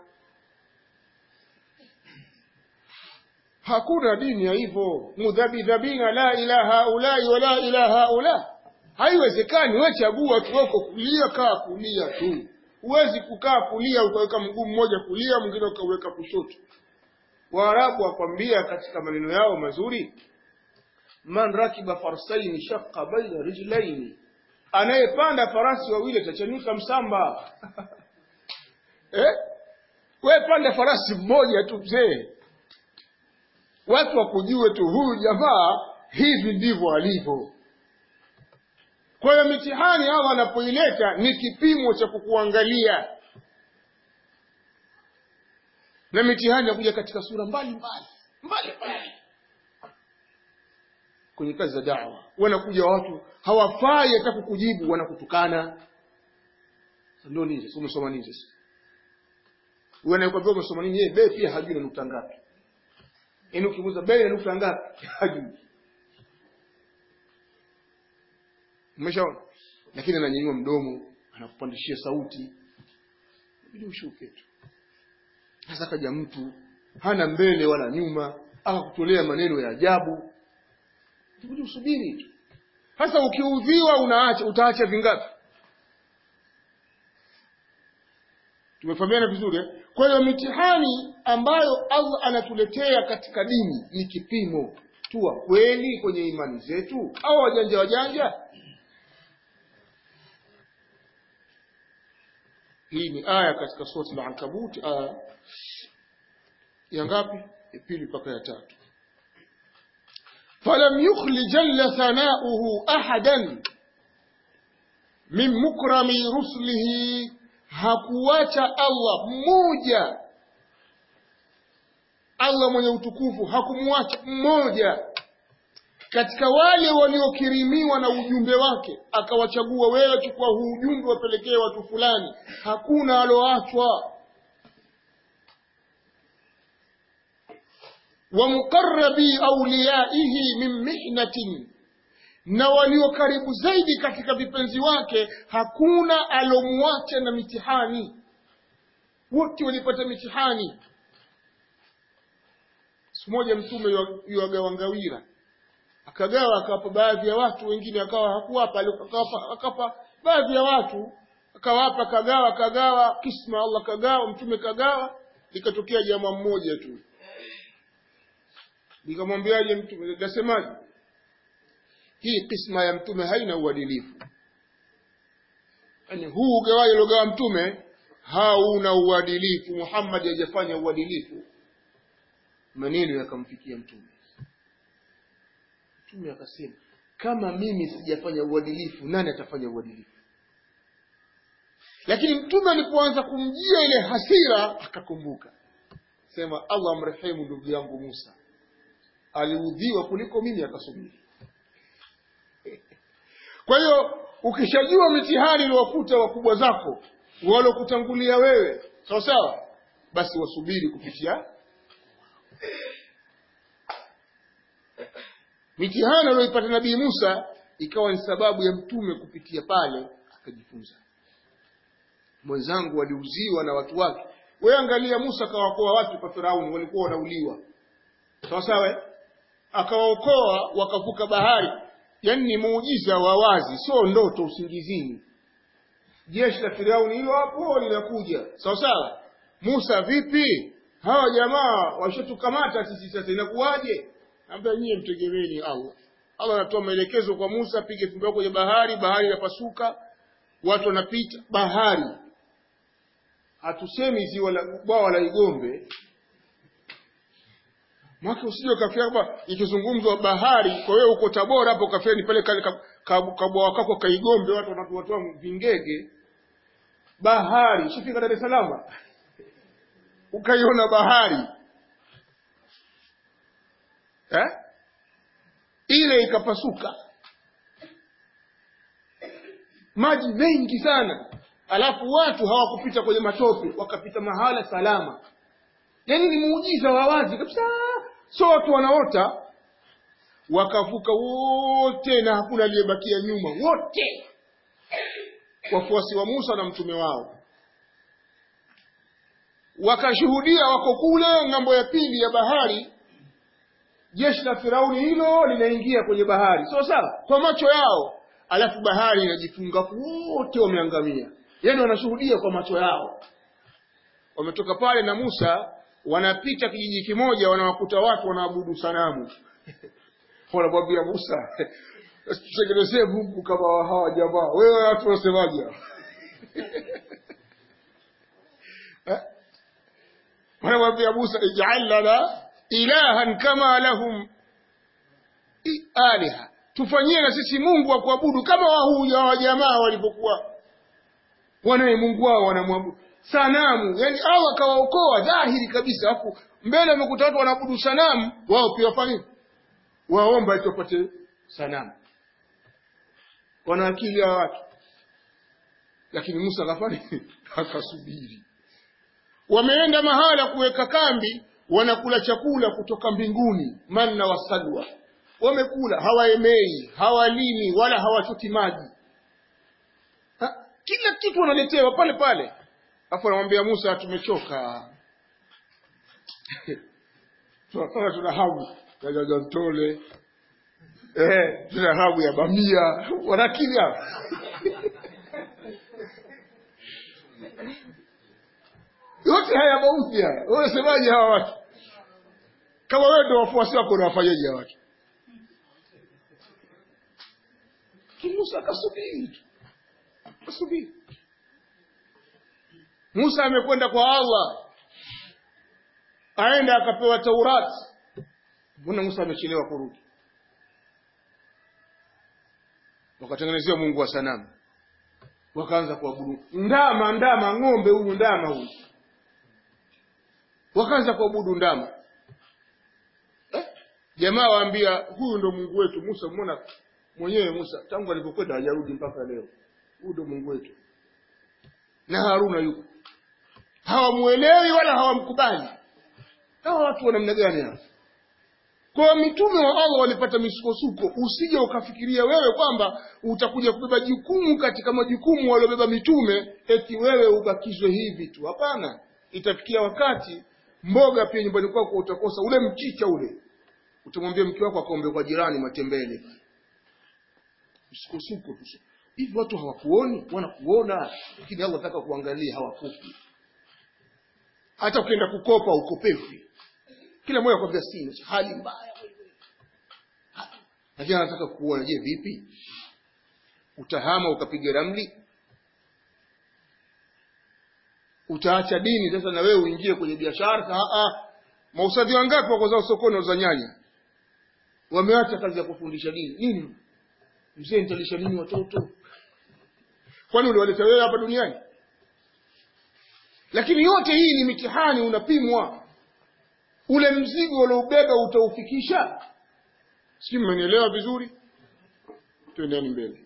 [SPEAKER 2] hakuna dini ya hivyo mudhabidhabina la ilaha haulai wala ilaha haula haiwezekani we chagua tu wako kulia kaa kulia tu huwezi kukaa kulia ukaweka mguu mmoja kulia mwingine ukauweka kushoto waarabu wakwambia katika maneno yao mazuri man rakiba farsaini shaqqa baina rijlaini anayepanda farasi wawili atachanika msamba eh? we panda farasi mmoja tu mzee watu wakujue tu huyu jamaa hivi ndivyo alivyo kwa hiyo mitihani allah anapoileta ni kipimo cha kukuangalia na mitihani yakuja katika sura mbalimbali mbalimbali kwenye kazi za dawa wanakuja watu hawafai hata kukujibu wanakutukana ndio nini sasa umesoma nini sasa huyo anayekwambia umesoma nini yeye bei pia hajui na nukta ngapi yaani ukimuuza bei na nukta ngapi hajui umeshaona lakini ananyanyua mdomo anakupandishia sauti inabidi ushuke tu sasa kaja mtu hana mbele wala nyuma akakutolea maneno ya ajabu inabidi usubiri tu sasa ukiudhiwa unaacha utaacha vingapi tumefahamiana vizuri eh? kwa hiyo mitihani ambayo allah anatuletea katika dini ni kipimo tuwa kweli kwenye imani zetu au wajanja wajanja hii ni aya katika sura al-ankabut aya ya ngapi ya pili mpaka ya tatu falam yukhli jalla thanauhu ahadan min mukrami rusulihi hakuwacha Allah mmoja Allah mwenye utukufu hakumwacha mmoja katika wale waliokirimiwa na ujumbe wake akawachagua wewe chukua huu ujumbe wapelekee watu fulani hakuna aloachwa wa muqarrabi awliyaihi min mihnatin na walio karibu zaidi katika vipenzi wake hakuna alomwacha na mitihani wote walipata mitihani siku moja mtume yuagawa ngawira akagawa akawapa baadhi ya watu wengine akawa hakuwapa akawapa akapa baadhi ya watu akawapa kagawa akagawa kisma Allah kagawa mtume kagawa likatokea jamaa mmoja tu nikamwambiaje mtume nikasemaje hii kisma ya mtume haina uadilifu yani huu ugawaji aliogawa mtume hauna uadilifu Muhammad hajafanya uadilifu maneno yakamfikia mtume mtume akasema kama mimi sijafanya uadilifu nani atafanya uadilifu lakini mtume alipoanza kumjia ile hasira akakumbuka sema Allah amrehemu ndugu yangu Musa aliudhiwa kuliko mimi akasubiri kwa hiyo ukishajua mitihani iliwakuta wakubwa zako walokutangulia wewe sawa sawa basi wasubiri kupitia mitihani aliyoipata nabii Musa ikawa ni sababu ya mtume kupitia pale akajifunza mwenzangu waliuziwa na watu wake wewe angalia Musa akawaokoa watu kwa Firauni walikuwa wanauliwa sawa sawa akawaokoa wakavuka bahari yani ni muujiza wa wazi sio ndoto usingizini jeshi la Firauni hilo hapo linakuja sawa sawa Musa vipi hawa jamaa washatukamata sisi sasa inakuwaje ambia nyie mtegemeeni Allah Allah anatoa maelekezo kwa Musa pige fimbo yako kwenye bahari bahari inapasuka watu wanapita bahari hatusemi ziwa la bwawa la Igombe Mwaka usije ukafia kwamba ikizungumzwa bahari, kwa hiyo uko Tabora hapo kafia ni pale kale kabwawa kako kaigombe watu wanatoa vingege. Bahari, shifika Dar es Salaam. Ukaiona bahari. Eh? Ile ikapasuka. Maji mengi sana. Alafu watu hawakupita kwenye matope, wakapita mahala salama. Yaani ni muujiza wa wazi kabisa so watu wanaota wakavuka wote na hakuna aliyebakia nyuma wote wafuasi wa Musa na mtume wao wakashuhudia wako kule ng'ambo ya pili ya bahari jeshi la Firauni hilo linaingia kwenye bahari sawa sawa kwa macho yao alafu bahari inajifunga wote wameangamia yani wanashuhudia kwa macho yao wametoka pale na Musa wanapita kijiji kimoja wanawakuta watu wanaabudu sanamu wanamwambia Musa tutengenezee Mungu kama hawa jamaa wewe watu wasemaje wanamwambia Musa ij'al lana ilahan kama lahum aliha tufanyie na sisi Mungu wa kuabudu kama wahuja wa jamaa walipokuwa wanaye Mungu wao wanamwabudu sanamu yani Allah akawaokoa dhahiri kabisa hapo mbele wamekuta watu wanaabudu sanamu wao pia wafanye waomba eti wapate sanamu wana akili hawa watu lakini Musa akafanya akasubiri wameenda mahala kuweka kambi wanakula chakula kutoka mbinguni manna wasalwa wamekula hawaemei hawalini wala hawachoti maji ha, kila kitu wanaletewa pale pale Alafu anamwambia Musa tumechoka. Tunataka tuna hamu ya jajantole. Eh, tuna hamu ya bamia. Wanakili hapa. Yote haya mauti haya. Wewe semaje hawa watu? Kama wewe ndio wafuasi wako unawafanyaje hawa watu? Musa akasubiri tu. Akasubiri. Musa amekwenda kwa Allah aenda akapewa Taurati mbona Musa amechelewa kurudi wakatengenezewa Mungu wa sanamu wakaanza kuabudu ndama ndama ng'ombe huyu ndama huyu wakaanza kuabudu ndama eh? jamaa waambia huyu ndo Mungu wetu Musa muona mwenyewe Musa tangu alipokwenda hajarudi mpaka leo huyu ndo Mungu wetu na Haruna yuko hawamuelewi wala hawamkubali hawa watu wa namna gani hawa kwa mitume wa Allah walipata misukosuko usije ukafikiria wewe kwamba utakuja kubeba jukumu katika majukumu waliobeba mitume eti wewe ubakizwe hivi tu hapana itafikia wakati mboga pia nyumbani kwako utakosa ule mchicha ule utamwambia mke wako akaombe kwa jirani matembele msukosuko tu hivi watu hawakuoni wanakuona lakini Allah anataka kuangalia hawakupi hata ukienda kukopa ukopefi kila mmoja akwambia sina hali mbaya lakini anataka kuona je vipi utahama ukapiga ramli utaacha dini sasa na wewe uingie kwenye biashara mausadhi wangapi wako zao sokoni za nyanya wameacha kazi ya kufundisha dini nini mzee nitalisha nini watoto kwani uliwaleta wewe hapa duniani lakini yote hii ni mitihani unapimwa ule mzigo ulioubeba utaufikisha si mmenielewa vizuri twendeni mbele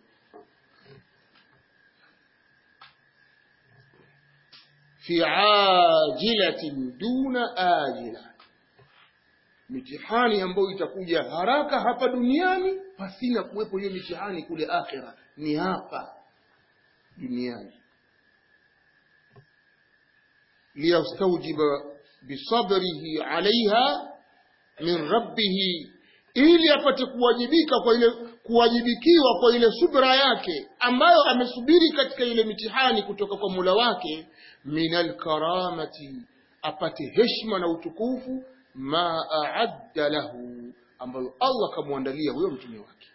[SPEAKER 2] fi ajilatin duna ajila mitihani ambayo itakuja haraka hapa duniani pasina kuwepo hiyo mitihani kule akhira ni hapa duniani liyastaujiba bisabrihi alaiha min rabbihi ili apate kuwajibika kwa ile kuwajibikiwa kwa ile subra yake ambayo amesubiri katika ile mitihani kutoka kwa Mola wake minal karamati apate heshima na utukufu ma aadda lahu ambayo Allah kamwandalia huyo mtume wake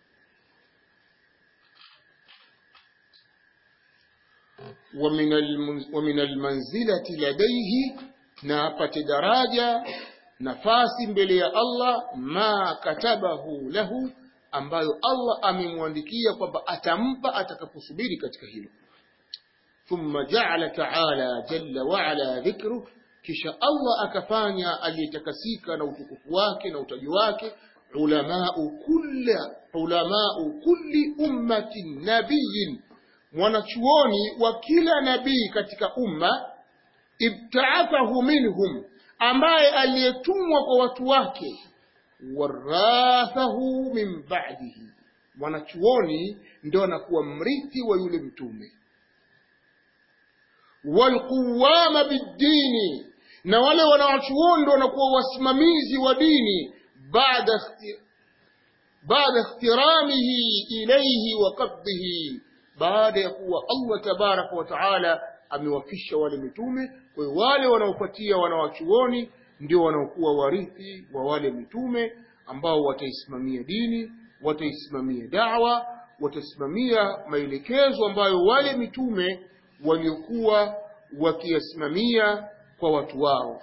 [SPEAKER 2] ومن المنزلة لديه na apate daraja nafasi mbele ya Allah ma katabahu lahu ambayo Allah amemwandikia kwamba atampa atakaposubiri katika hilo thumma ja'ala ta'ala jalla wa ala dhikru kisha Allah akafanya aliyetakasika na utukufu wake na utaji wake ulamau kulli ulamau kulli ummatin nabiyyin mwanachuoni wa kila nabii katika umma ibtaathahu minhum ambaye aliyetumwa kwa watu wake warathahu min ba'dihi mwanachuoni ndio anakuwa mrithi wa yule mtume walquwama biddini na wale wanawachuoni ndio wanakuwa wasimamizi wa dini baada baada ikhtiramihi ilayhi wa qabdihi baada ya kuwa Allah tabaraka wa taala amewafisha wale mitume kwa hiyo wale wanaofuatia wanawachuoni ndio wanaokuwa warithi wa wale mitume ambao wataisimamia dini wataisimamia dawa watasimamia maelekezo ambayo wale mitume waliokuwa wakiyasimamia kwa watu wao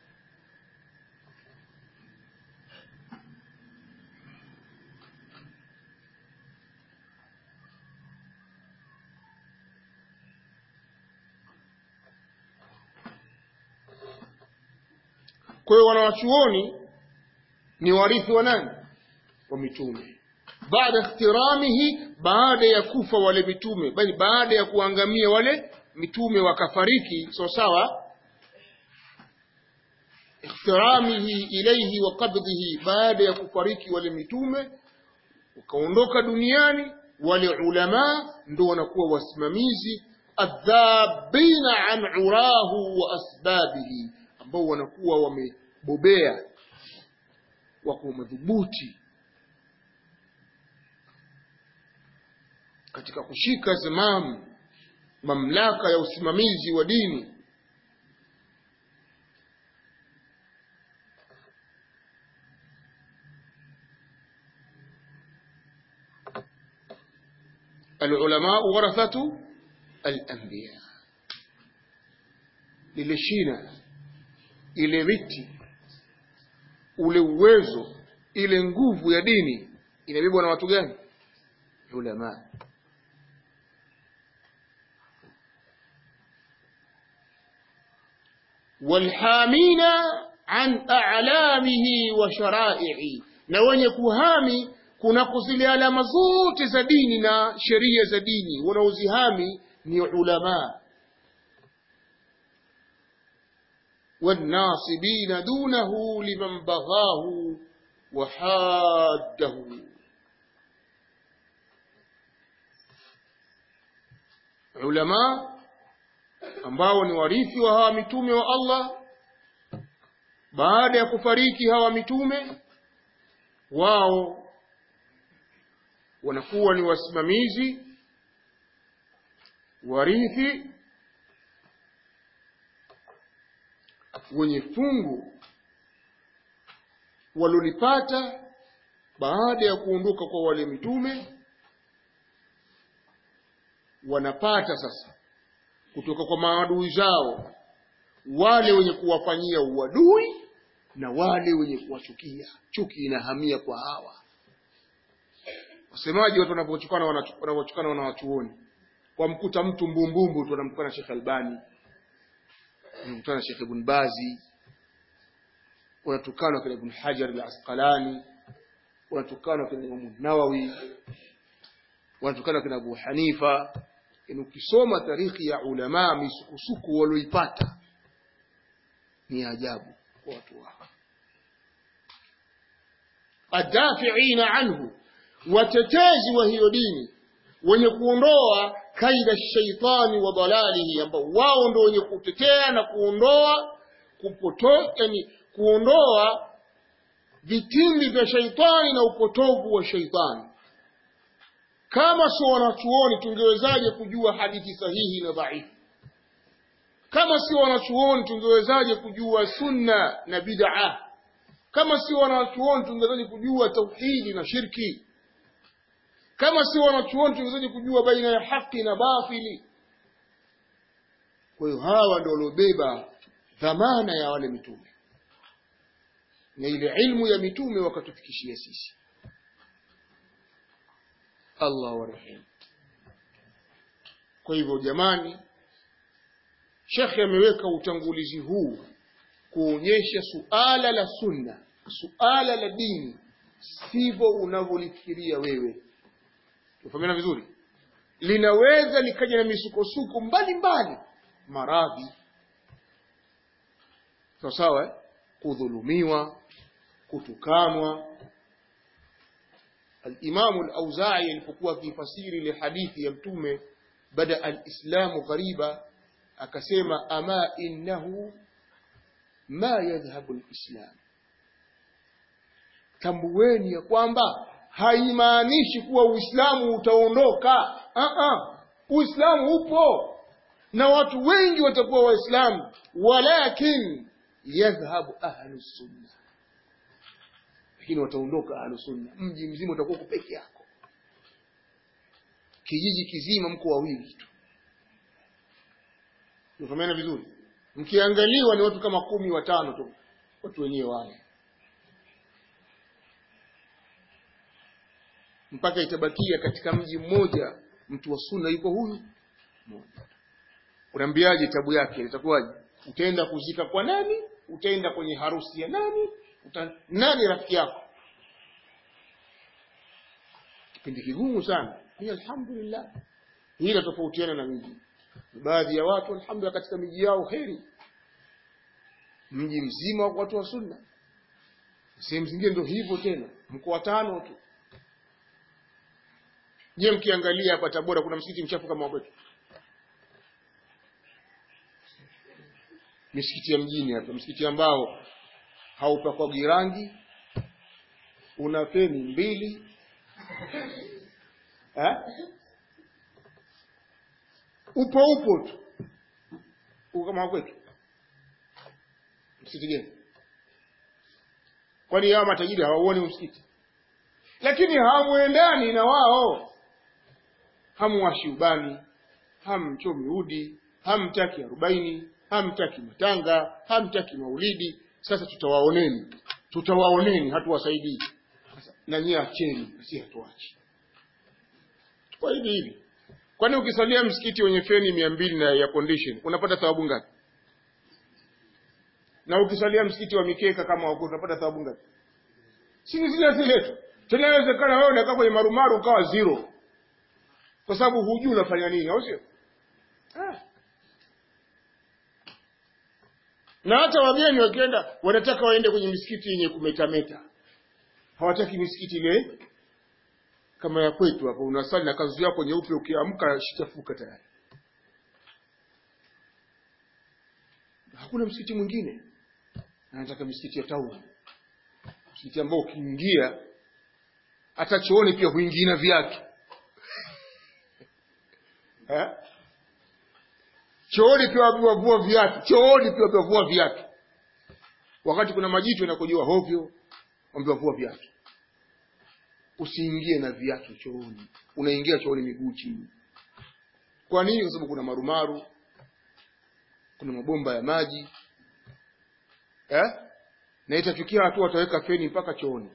[SPEAKER 2] kwa hiyo wanawachuoni ni warithi wa nani wa mitume baada ikhtiramihi baada ya kufa wale mitume bali baada ya kuangamia wale mitume wakafariki sawa sawa ikhtiramihi ilayhi wa qabdihi baada ya kufariki wale mitume wakaondoka duniani wale ulama ndio wanakuwa wasimamizi adhabina an urahu wa asbabihi ambao wanakuwa wamebobea wako madhubuti katika kushika zamamu mamlaka ya usimamizi wa dini العلماء ورثة الأنبياء lile shina ile miti ule uwezo ile nguvu ya dini inabebwa na watu gani ulama walhamina an a'lamihi wa shara'i'i na wenye kuhami kunako zile alama zote za dini na sheria za dini wanaozihami ni ulama والناصبين دونه لمن بغاه وحاده علماء ambao ni warithi wa hawa mitume wa Allah baada ya kufariki hawa mitume wao wanakuwa ni wasimamizi warithi wenye fungu walolipata baada ya kuondoka kwa wale mitume wanapata sasa kutoka kwa maadui zao wale wenye kuwafanyia uadui na wale wenye kuwachukia chuki inahamia kwa hawa wasemaji watu wanapochukana wanapochukana wanawachuoni wamkuta mtu mbumbumbu tu wanamtukana Sheikh Albani wanamtukana Sheikh Ibn Bazi wanatukana kina Ibn Hajar al-Asqalani wanatukana kina Imam Nawawi wanatukana kina Abu Hanifa in ukisoma tarikhi ya ulama misukusuku walioipata ni ajabu kwa watu wao adafiina anhu watetezi wa hiyo dini wenye kuondoa kaida shaitani wa dalalihi ambao wao ndio wenye kutetea na kuondoa kupoto yani kuondoa vitimbi vya shaitani na upotovu wa shaitani kama sio wanachuoni tungewezaje kujua hadithi sahihi na dhaifu kama sio wanachuoni tungewezaje kujua sunna na bid'a kama sio wanachuoni tungewezaje kujua tauhidi na shirki kama sio wanachuoni tungewezaje kujua baina ya haki na batili kwa hiyo hawa ndio waliobeba dhamana ya wale mitume na ile ilmu ya mitume wakatufikishia sisi Allah warehemu kwa hivyo jamani shekhe ameweka utangulizi huu kuonyesha suala la sunna suala la dini sivyo unavyolifikiria wewe tufahamiana vizuri linaweza likaja na misukosuko mbalimbali maradhi sawa sawa eh? kudhulumiwa kutukanwa الإمام الأوزاعي alipokuwa akifasiri ile hadithi ya mtume bada alislamu ghariba akasema ama innahu ma yadhhabu alislam tambueni ya kwamba haimaanishi kuwa uislamu utaondoka uislamu upo na watu wengi watakuwa waislamu walakin yadhhabu ahlu sunna lakini wataondoka ahlu sunna mji mzima utakuwa peke yako kijiji kizima mko wawili tu Unafahamiana vizuri mkiangaliwa ni watu kama kumi watano tu watu wenyewe wale mpaka itabakia katika mji mmoja mtu wa sunna yuko huyu mmoja unaambiaje tabu yake itakuwaje utaenda kuzika kwa nani utaenda kwenye harusi ya nani Uta, nani rafiki yako kipindi kigumu sana hii alhamdulillah hii inatofautiana na miji baadhi ya watu alhamdulillah katika miji yao heri mji mzima wa watu wa sunna sehemu zingine ndio hivyo tena mko watano tu je mkiangalia hapa tabora kuna msikiti mchafu kama wetu misikiti ya mjini hapa msikiti ambao haupakwagi rangi una feni mbili eh? upo upo tu uko kama kwetu msikiti gani kwani hawa matajiri hawauoni msikiti lakini hamwendani na wao hamwashi ubani hamchomi udi hamtaki arobaini hamtaki matanga hamtaki maulidi sasa tutawaoneni tutawaoneni hatuwasaidii Sasa, na nyie acheni si hatuachi kwa hivi hivi kwani ukisalia msikiti wenye feni mia mbili na ya condition unapata thawabu ngapi na ukisalia msikiti wa mikeka kama wako unapata thawabu ngapi si ni zile zile tu tena inawezekana wewe unakaa kwenye marumaru ukawa zero kwa sababu hujui unafanya nini au sio ah. na hata wageni wakienda wanataka waende kwenye misikiti yenye kumetameta hawataki misikiti ile kama ya kwetu hapo unasali na kanzu yako nyeupe ukiamka shichafuka tayari hakuna msikiti mwingine anataka misikiti ya tauni msikiti ambao ukiingia hata chooni pia huingii na viatu Eh? chooni pia wavua viatu chooni pia wavua viatu wakati kuna majitu yanakojoa hovyo wambiwa vua viatu usiingie na viatu chooni unaingia chooni miguu chini kwa nini kwa sababu kuna marumaru kuna mabomba ya maji eh? na itafikia hatua wataweka feni mpaka chooni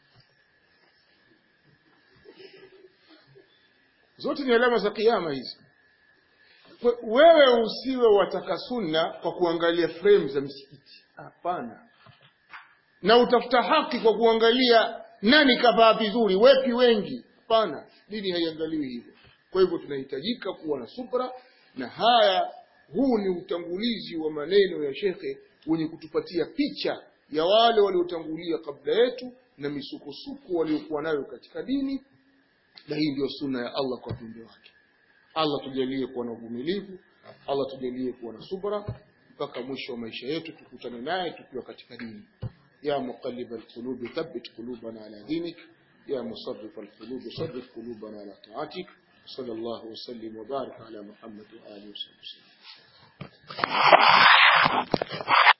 [SPEAKER 2] zote ni alama za kiama hizi Kwe- wewe usiwe wataka sunna kwa kuangalia frame za msikiti hapana na utafuta haki kwa kuangalia nani kavaa vizuri wepi wengi hapana dini haiangaliwi hivyo kwa hivyo tunahitajika kuwa na subra na haya huu ni utangulizi wa maneno ya shekhe wenye kutupatia picha ya wale waliotangulia kabla yetu na misukosuko waliokuwa nayo katika dini na hii ndio sunna ya Allah kwa viumbe wake Allah tujalie kuwa na uvumilivu Allah tujalie kuwa na subra mpaka mwisho wa maisha yetu tukutane naye tukiwa katika dini ya muqallib alqulub thabbit qulubana ala dinik ya musarrif alqulub sarrif qulubana ala ta'atik sallallahu wasallim wa barik ala muhammad wa alihi wa sahbihi